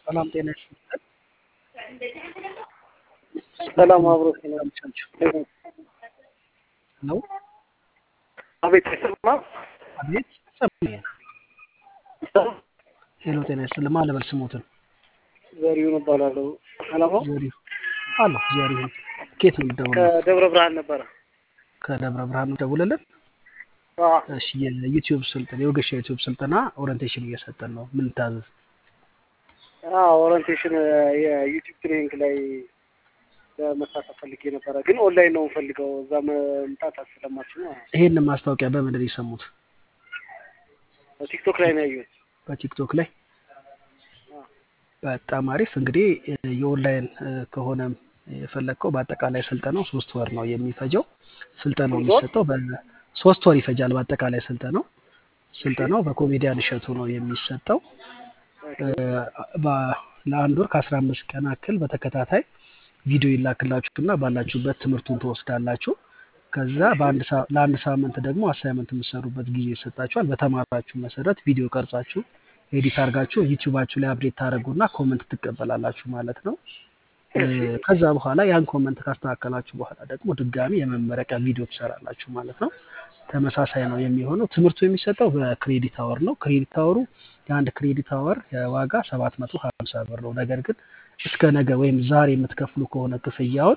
ሰላም ጤና ይስጥልን። ሰላም አብሮ ነው። አቤት አይሰማም? አቤት ሰማኝ። ሄሎ ጤና ይስጥልን። ማን ልበል ስሞትን? ዘሪሁን እባላለሁ። ሰላም ነው? ዘሪሁን አለሁ። ዘሪሁን ከየት ነው የምትደውለው? ከደብረ ብርሃን ነበረ። ከደብረ ብርሃን ነው ደውልልን። አዎ፣ እሺ የዩቲዩብ ስልጠና የወገሻ ዩቲዩብ ስልጠና ኦሪንቴሽን እየሰጠን ነው። ምን ታዘዝ? አዎ፣ ኦሪንቴሽን የዩቲዩብ ትሬኒንግ ላይ ለመሳተፍ ፈልጌ ነበረ፣ ግን ኦንላይን ነው የምፈልገው። እዛ መምጣት ስለማችል ነው። ይሄንን ማስታወቂያ በምንድን ነው የሰሙት? ቲክቶክ ላይ ነው ያየሁት። በቲክቶክ ላይ በጣም አሪፍ። እንግዲህ የኦንላይን ከሆነም የፈለግከው በአጠቃላይ ስልጠናው ሶስት ወር ነው የሚፈጀው። ስልጠናው ሶስት ወር? የሚሰጠው በሶስት ወር ይፈጃል። በአጠቃላይ ስልጠናው ስልጠናው በኮሜዲያን እሸቱ ነው የሚሰጠው። በ- ለአንድ ወር ከአስራ አምስት ቀን ያክል በተከታታይ ቪዲዮ ይላክላችሁና ባላችሁበት ትምህርቱን ትወስዳላችሁ። ከዛ በአንድ ሳ- ለአንድ ሳምንት ደግሞ አሳይመንት የምትሰሩበት ጊዜ ይሰጣችኋል። በተማራችሁ መሰረት ቪዲዮ ቀርጻችሁ ኤዲት አድርጋችሁ ዩቲዩባችሁ ላይ አፕዴት ታደርጉና ኮመንት ትቀበላላችሁ ማለት ነው። እ፣ ከዛ በኋላ ያን ኮመንት ካስተካከላችሁ በኋላ ደግሞ ድጋሚ የመመረቂያ ቪዲዮ ትሰራላችሁ ማለት ነው። ተመሳሳይ ነው የሚሆነው። ትምህርቱ የሚሰጠው በክሬዲት አወር ነው። ክሬዲት አወሩ የአንድ ክሬዲት አወር የዋጋ ሰባት መቶ ሀምሳ ብር ነው። ነገር ግን እስከ ነገ ወይም ዛሬ የምትከፍሉ ከሆነ ክፍያውን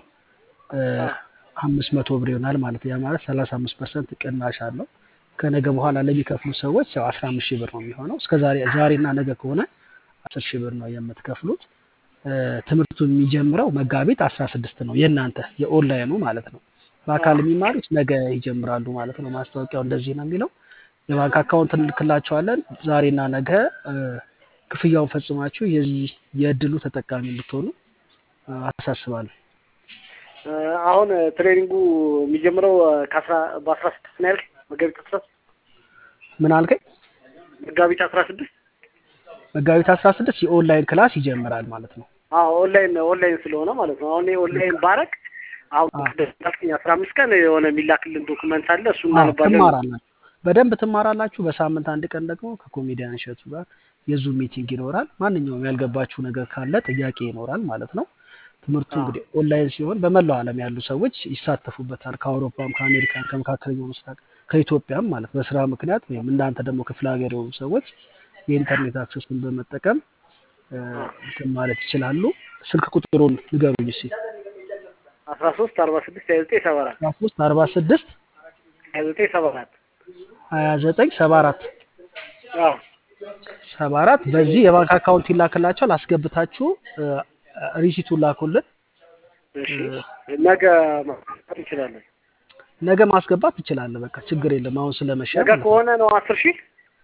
አምስት መቶ ብር ይሆናል ማለት ነው። ያ ማለት ሰላሳ አምስት ፐርሰንት ቅናሽ አለው። ከነገ በኋላ ለሚከፍሉ ሰዎች ያው አስራ አምስት ሺህ ብር ነው የሚሆነው። እስከ ዛሬ ዛሬና ነገ ከሆነ አስር ሺህ ብር ነው የምትከፍሉት። እ፣ ትምህርቱ የሚጀምረው መጋቢት አስራ ስድስት ነው የእናንተ የኦንላይኑ ማለት ነው። በአካል የሚማሩት ነገ ይጀምራሉ ማለት ነው። ማስታወቂያው እንደዚህ ነው የሚለው። የባንክ አካውንት እንልክላቸዋለን። ዛሬና ነገ እ፣ ክፍያውን ፈጽማችሁ የዚህ የእድሉ ተጠቃሚ እንድትሆኑ እ፣ አሳስባለሁ። እ፣ አሁን ትሬኒንጉ የሚጀምረው ከአስራ በአስራ ስድስት ነው ያልክ? መጋቢት አስራ ምን አልከኝ? መጋቢት አስራ ስድስት መጋቢት አስራ ስድስት የኦንላይን ክላስ ይጀምራል ማለት ነው። አዎ ኦንላይን ኦንላይን ስለሆነ ማለት ነው። አሁን ኦንላይን ባረግ አሁን አዎ። እንዳልከኝ አስራ አምስት ቀን የሆነ የሚላክልን ዶክመንት አለ እሱ አዎ እናነባለን። ትማራላችሁ፣ በደንብ ትማራላችሁ። በሳምንት አንድ ቀን ደግሞ ከኮሜዲያን እሸቱ ጋር የዙም ሚቲንግ ይኖራል። ማንኛውም ያልገባችሁ ነገር ካለ ጥያቄ ይኖራል ማለት ነው። ትምህርቱ አዎ። እንግዲህ ኦንላይን ሲሆን በመላው ዓለም ያሉ ሰዎች ይሳተፉበታል። ከአውሮፓም፣ ከአሜሪካን፣ ከመካከለኛው ምስራቅ፣ ከኢትዮጵያም ማለት በስራ ምክንያት ወይም እናንተ ደግሞ ክፍለ ሀገር የሆኑ ሰዎች የኢንተርኔት አክሰስን በመጠቀም እ፣ እንትን ማለት ይችላሉ። ስልክ ቁጥሩን ንገሩኝ እስኪ። አስራ ሶስት አርባ ስድስት ሀያ ዘጠኝ ሰባ አራት አስራ ሶስት አርባ ስድስት ሀያ ዘጠኝ ሰባ አራት ሀያ ዘጠኝ ሰባ አራት አዎ ሰባ አራት በዚህ የባንክ አካውንት ይላክላቸዋል። አስገብታችሁ እ፣ ሪሲቱን ላኩልን። እሺ ነገ ማስገባት እንችላለን። ነገ ማስገባት ትችላለህ። በቃ ችግር የለም። አሁን ስለመሸ ነገ ማለት ነው። ከሆነ ነው አስር ሺህ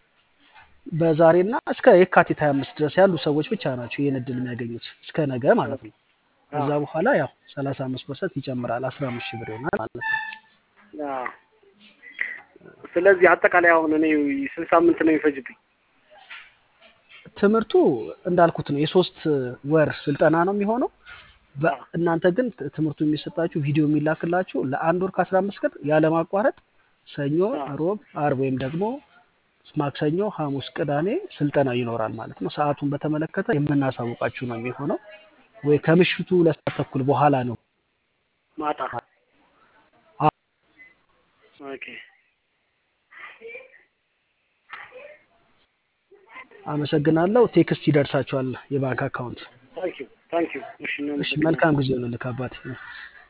በዛሬና እስከ የካቲት 25 ድረስ ያሉ ሰዎች ብቻ ናቸው ይህን እድል የሚያገኙት እስከ ነገ ማለት ነው። ከዛ በኋላ ያው 35 ፐርሰንት ይጨምራል 15 ሺህ ብር ይሆናል ማለት ነው። አዎ። ስለዚህ አጠቃላይ አሁን እኔ ስንት ሳምንት ነው የሚፈጅብኝ? ትምህርቱ እንዳልኩት ነው የሶስት ወር ስልጠና ነው የሚሆነው። በ- እናንተ ግን ት- ትምህርቱ የሚሰጣችሁ ቪዲዮ የሚላክላችሁ ለአንድ ወር ከ15 ቀን ያለማቋረጥ ሰኞ፣ ሮብ፣ አርብ ወይም ደግሞ ማክሰኞ፣ ሐሙስ፣ ቅዳሜ ስልጠና ይኖራል ማለት ነው። ሰዓቱን በተመለከተ የምናሳውቃችሁ ነው የሚሆነው ወይ ከምሽቱ ሁለት ሰዓት ተኩል በኋላ ነው። ማታ አ- ኦኬ። አመሰግናለሁ። ቴክስት ይደርሳችኋል የባንክ አካውንት። ታንኪዩ ታንኪዩ። እሺ እሺ፣ መልካም ጊዜ ነው ልክ አባቴ